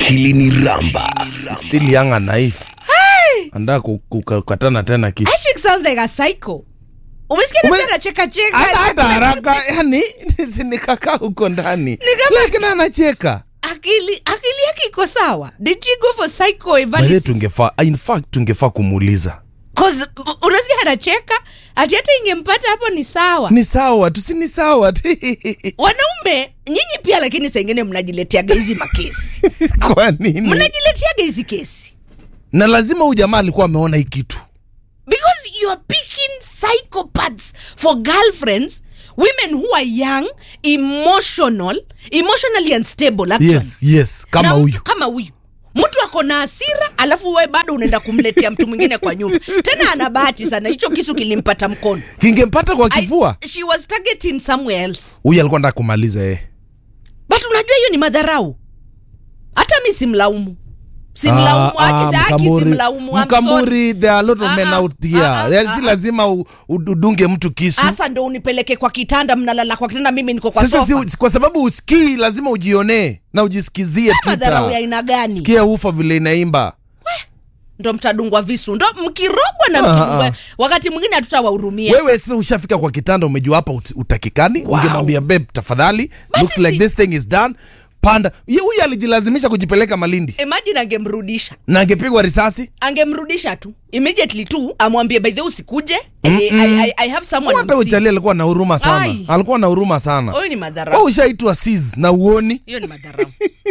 akili ni ramba still young and naive andaa kukatana tena kitu Patrick sounds like a psycho. Umesikia Ume- nani anacheka cheka? hata hata haraka yani nikakaa huko ndani kama- lakini anacheka Akili akili yake iko sawa. Did you go for psycho bahe evaluation? tungefaa in fact tungefaa kumuuliza Cause u- unasikia anacheka ati hata ingempata hapo ni sawa. ni sawa tu si ni sawa tu Wanaume nyinyi pia, lakini saa ingine mnajileteaga hizi makesi, kwa nini mnajileteaga hizi kesi na lazima huyu jamaa alikuwa ameona hii kitu because you are picking psychopaths for girlfriends women who are young emotional emotionally unstable actually. yes yes kama Na huyu mtu kama huyu mtu ako na hasira alafu wewe bado unaenda kumletea mtu mwingine kwa nyumba tena ana bahati sana hicho kisu kilimpata mkono kingempata kwa I- kifua she was targeting somewhere else huyu alikuwa nataka kumaliza yeye but unajua hiyo ni madharau hata mi simlaumu simlaumu Ah, haki ah, haki Mkamburi- simlaumu I'm sorry. mkamburi there are a lot of Ah, men ah, out here ah, ah, Yaani ah, si ah. lazima u- u- udunge mtu kisu hasa ndo unipeleke kwa kitanda mnalala kwa kitanda mimi niko kwa sasa sofa si, kwa sababu usikii lazima ujionee na ujisikizie madharau ya tuta aina gani sikia ufa vile inaimba ndo mtadungwa visu ndo mkirogwa na Ah, mkidungwa ah. wakati mwingine hatutawahurumia wewe sasa ushafika kwa kitanda umejua hapa ut- utakikani Wow. ungemwambia beb tafadhali Basi looks like si- this thing is done panda Ye- huyu alijilazimisha kujipeleka malindi imagine angemrudisha na angepigwa risasi angemrudisha tu immediately tu amwambie by the way usikuje I, I, I, I have someone hata I'm sick." uchali alikuwa na huruma sana Ai. alikuwa na huruma sana huyu ni Wewe madharau ushaitwa sis na uoni hiyo ni madharau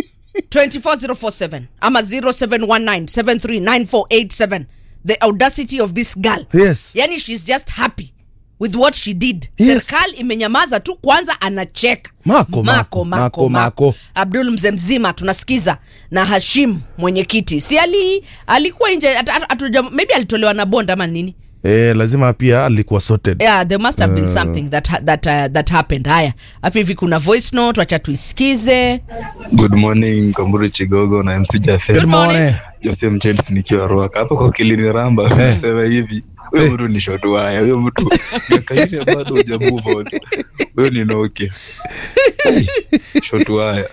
24047 ama 0719739487 the audacity of this girl yes yani she's just happy with what she did Yes. serikali imenyamaza tu kwanza anacheka Mako, mako, mako, mako. abdul mzee mzima tunasikiza na hashim mwenyekiti si ali alikuwa nje ata- ata- hatuja- maybe alitolewa na bond ama nini eh, lazima pia alikuwa sorted yeah there must have been something that, ha- that, uh, that happened haya afu hivi kuna voice note wacha tuisikize Good morning Kamburu Chigogo na MC Jafe. Good morning. Jose Mchelsi nikiwa Ruaka hapo kwa Kilini Ramba nasema hivi huyo mtu ni shot waya, huyo mtu miaka ile bado huja move on. Huyo ni Nokia. Hey, shot waya.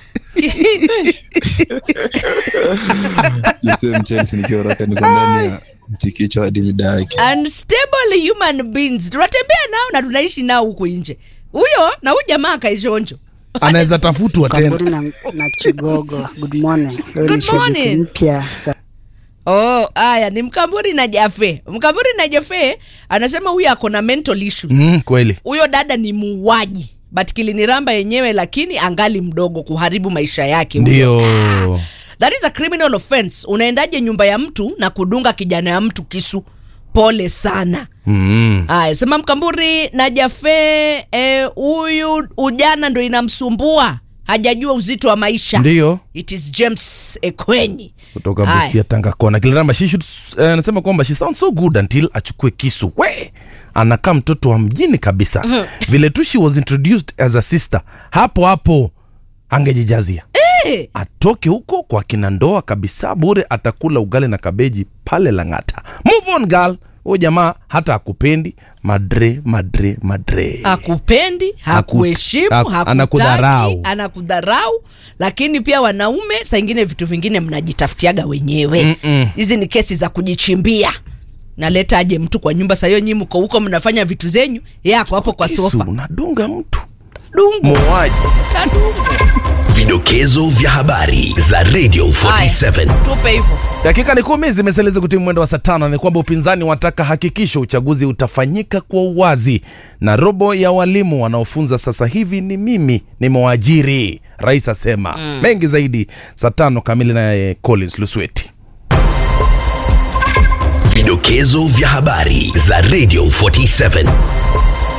Jose Mchelsi nikiwa Ruaka niko ndani ya mchikicho hadi mida yake. unstable human beings tunatembea nao na tunaishi nao huku nje huyo na huyu jamaa akaishonjo anaweza tafutwa tena Kamburi na, na Chigogo. Good morning. Leo Good ni shabiki morning. mpya sa- oh haya ni mkamburi na jafe mkamburi na jafe anasema huyu ako na mental issues mm, kweli huyo dada ni muuaji but kiliniramba yenyewe lakini angali mdogo kuharibu maisha yake huyo. ndio that is a criminal offense unaendaje nyumba ya mtu na kudunga kijana ya mtu kisu pole sana mm. aya sema mkamburi na jafe eh, huyu ujana ndo inamsumbua hajajua uzito wa maisha ndio it is james ekwenyi kutoka Aya. busia tanga kona kiliramba she should eh, anasema kwamba she sounds so good until achukue kisu we anakaa mtoto wa mjini kabisa vile tu she was introduced as a sister hapo hapo angejijazia Eh, atoke huko kwa kina ndoa kabisa bure atakula ugali na kabeji pale langata move on girl huyu jamaa hata akupendi madre madre madre hakupendi hakuheshimu haku- hakutaki, anakudharau. anakudharau lakini pia wanaume saa ingine vitu vingine mnajitafutiaga wenyewe Mm-mm. hizi ni kesi za kujichimbia naleta aje mtu kwa nyumba sahiyo nyi mko huko mnafanya vitu zenyu yako hapo kwa Kisu, sofa unadunga mtu dungu muuaji kadungu vidokezo vya habari za radio 47 tupe hivyo dakika ni kumi zimeseleza kutimu mwendo wa saa tano ni kwamba upinzani wataka hakikisho uchaguzi utafanyika kwa uwazi na robo ya walimu wanaofunza sasa hivi ni mimi nimewaajiri rais asema mm. mengi zaidi saa tano kamili naye collins lusweti vidokezo vya habari za radio 47